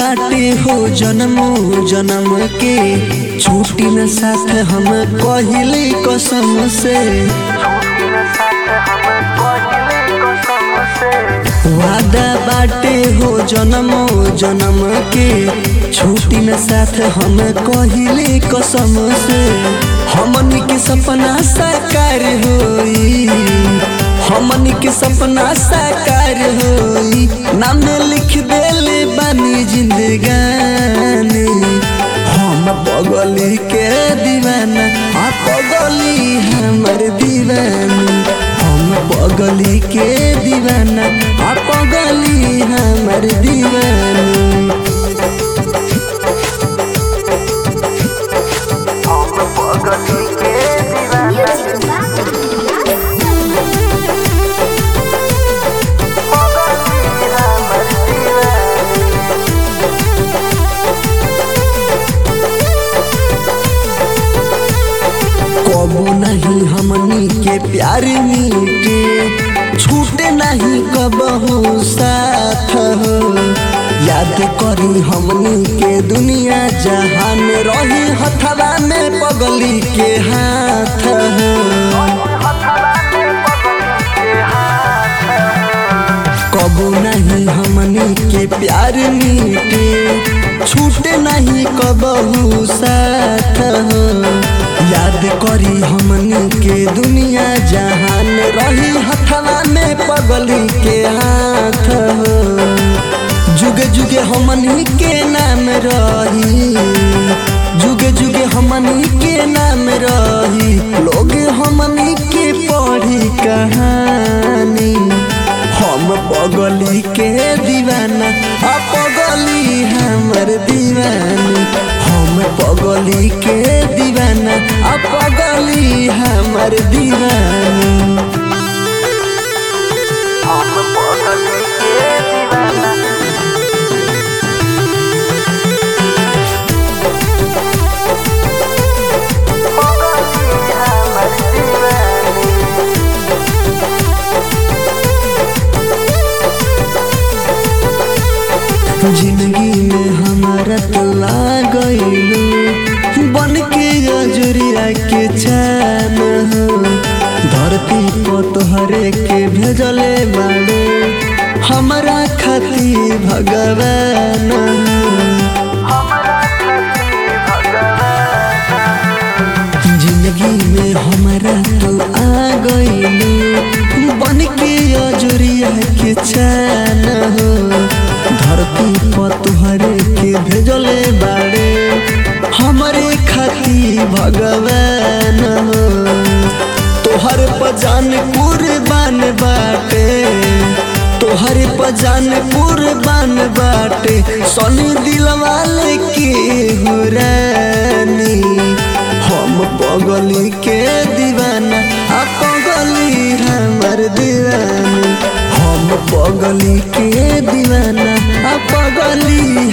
बाटे हो जन्म जन्म के छूटी न साथ हम कहिले कसम से वादा बाटे हो जन्म जन्म के छूटी न साथ हम कहिले कसम से हमनी के सपना साकार होई हमनी के सपना साकार होई नाम लिख देले बानी जिंदगानी हम बगली के दीवाना आ बगली हमर दीवानी हम बगली के दीवाना आ बगली हमर दीवानी कबू नहीं हमनी के प्यार मीटे छूटे नहीं कबहू साथ हो याद करी हमनी के दुनिया जहान रही हथवा में पगली के हाथ हो कबू नहीं हमनी के प्यार मीटे छूटे नहीं कबहू साथ हो याद करी हमनी के दुनिया जहान रही हथवा में पगली के हाथ हो जुगे जुगे हमनी के नाम रही जुगे जुगे हमनी के नाम रही लोग हमनी के पढ़ी कहानी हम पगली के दीवाना आ पगली हमर दीवानी हम पगली के दीवाना आ पगली हमर दीवानी हम पगली के दीवाना पगली हमर दीवानी जिंदगी में हमारा तो लागलू बन के अजरिया के चैन हो धरती पर तोहरे के भेजले बाड़े हमारा खाती भगवान हो हमरा खातिर भगवान जिंदगी में हमारा तो आ गईलू बन के अजरिया के चैन हो धरती पर तुहरे के भेजले बाड़े हमारे खाती भगवान हो तोहर पजान कुर्बान बाटे तोहर पजान कुर्बान बाटे सोनी दिलवाले के हुरानी हम पगली के दीवाना आ पगली हमर दीवानी हम पगली के दीवाना आ पगली